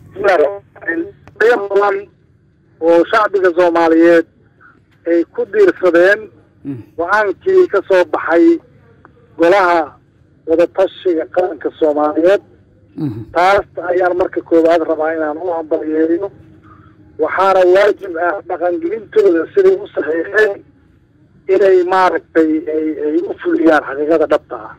badan oo shacbiga soomaaliyeed ay ku diirsadeen go-aankii ka soo baxay golaha wadatashiga qaranka soomaaliyeed taas ayaan marka koowaad rabaa inaan u hambalyeeyo waxaana waajib ah dhaqangelintooda siday u saxiixeen inay maaragtay ay u fuliyaan xaqiiqada dhabta ah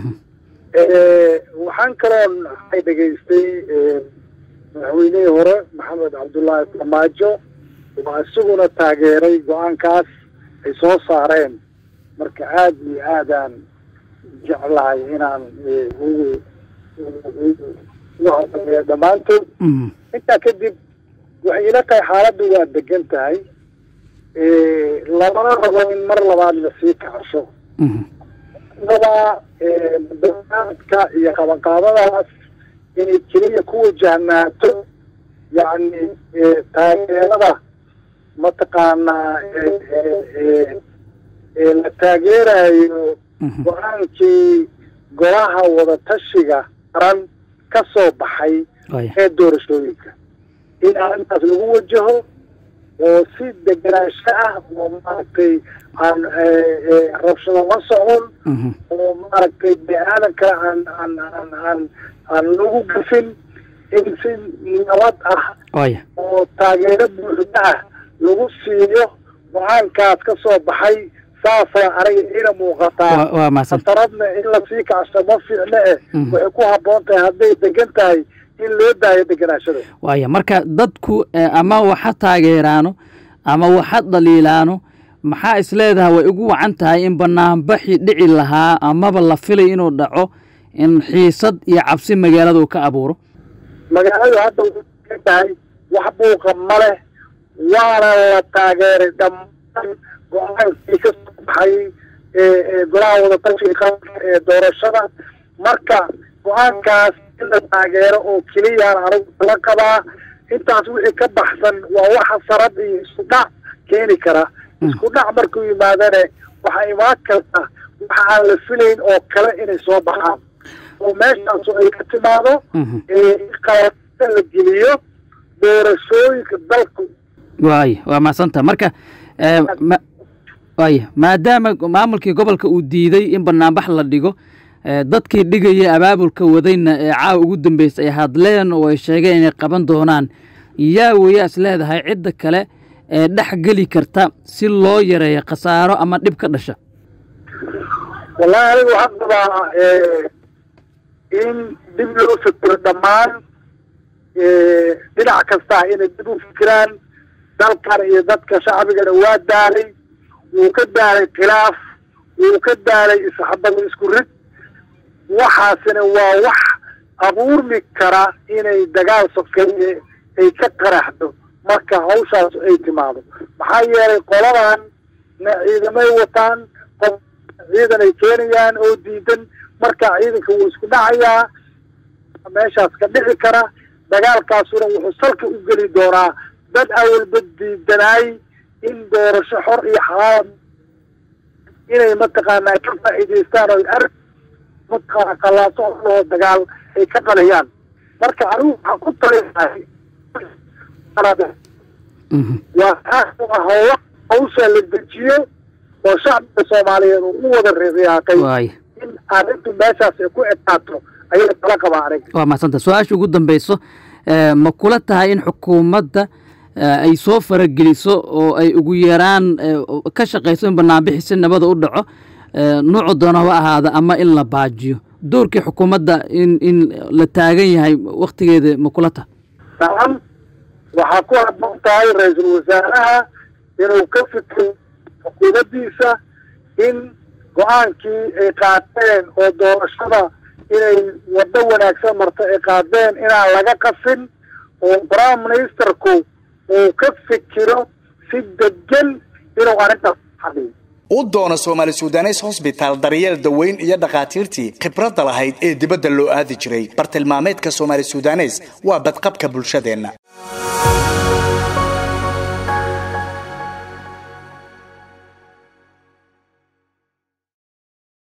waxaan kaloon ay dhegaystay madaxweynihii hore maxamed cabdullaahi farmaajo waa isaguna taageeray go-aankaas ay soo saareen marka aada iyo aadaan jeclahay inaan ugu uhambalyeeyo dhammaantood intaa kadib waxay ila tahay xaaladdu waa degan tahay lamana rabo in mar labaad lasii kacasho rabaa barnaamijka iyo qabanqaabadaas inay keliya ku wajahnaato yacni taageerada mataqaanaa la taageerayo go-aankii golaha wadatashiga qaran ka soo baxay ee doorashooyinka in arrintaas lagu wajaho oo si degenaansho ah oo maaragtay aan rabshado la socon oo maaragtay bini-aadan kale aan aan aan aan aan lagu gafin in si nabad ah oo taageero buuxda ah lagu siiyo go-aankaas ka soo baxay saasaa aniga ina muuqataa khataradna in lasii kacso ma fiicno eh waxay ku habboon tahay hadday degan tahay in loo daayo deganaashada waaya marka dadku ama waxa taageeraano ama waxa dhaliilaano maxaa is leedahay way ugu wacan tahay in banaanbaxi dhici lahaa amaba la filay inuu dhaco in xiisad iyo cabsi magaalada uu ka abuuro magaaladu hadda way tahay wax buuqa ma leh waana la taageeray dhammaan go-aankii ka soo baxay golaha wadatashiga qaranka ee doorashada marka go-aankaas in la taageero oo keliyaan anigu la qabaa intaas wixii ka baxsan waa waxa sarad iyo isku dhac keeni kara isku dhac markuu yimaadane waxaa imaan karta waxa aan la filayn oo kale inay soo baxaan oo meeshaasu ay ka timaado qalada la geliyo doorashooyinka dalku waaya waa mahadsanta marka waaya maadaama maamulkii gobolka uu diiday in banaanbax la dhigo dadkii dhigaya abaabulka wadayna ee caawa ugu dambeysay ay hadleen oo ay sheegeen inay qaban doonaan yaa weeyaa is leedahay cidda kale ee dhex geli karta si loo yareeyo khasaaro ama dhib ka dhasha wallahi anigu waxaan qabaa in dib loo fikiro dhammaan dhinac kastaa inay dib u fikiraan dalkan iyo dadka shacbigana waa daalay wuu ka daalay khilaaf wuu ka daalay isxabada isku rid waxaasina waa wax abuurmi kara inay dagaal sokeeye ay ka qaraxdo marka hawshaas ay timaado maxaa yeelay qoladan na ciidamay wataan qof ciidan ay keenayaan oo diidan marka ciidanka wuu isku dhacayaa meeshaas ka dhici kara dagaalkaasuna wuxuu salka u geli doonaa dad awalba diidanaay in doorasho xor iyo xalaal inay mataqaanaa ka faa'iidaystaan oo ar mataqaana qallaaso oo dagaal ay ka qaliyaan marka anigu waxaan ku talinahay waa howla hawsha la dejiyo oo shacbiga soomaaliyeed uu u wada riyaaqay in arrintu meeshaas ay ku ekaato ayaa kala qabaa aniga waa mahadsanta su-aasha ugu dambeyso ma kula tahay in xukuumadda ay soo farageliso oo ay ugu yaraan ka shaqayso in banaanbixi si nabada u dhaco nuucu doona ha ahaada ama in la baajiyo doorkii xukuumadda in in la taagan yahay waktigeeda ma kula tahay nacam waxaa ku habboon tahay ra-iisul wasaaraha inuu ka fikiro xukuumaddiisa in go-aankii ay qaateen oo doorashada inay waddo wanaagsan marto ay qaadeen inaan laga qasin oo prime ministerku uu ka fikiro si degan inuu arrintaas xaliyo u doono soomaali sudanes hosbitaal daryeel daweyn iyo dhakhaatiirtii khibradda lahayd ee dibadda loo aadi jiray bartilmaameedka soomaali sudanes waa badqabka bulshadeenna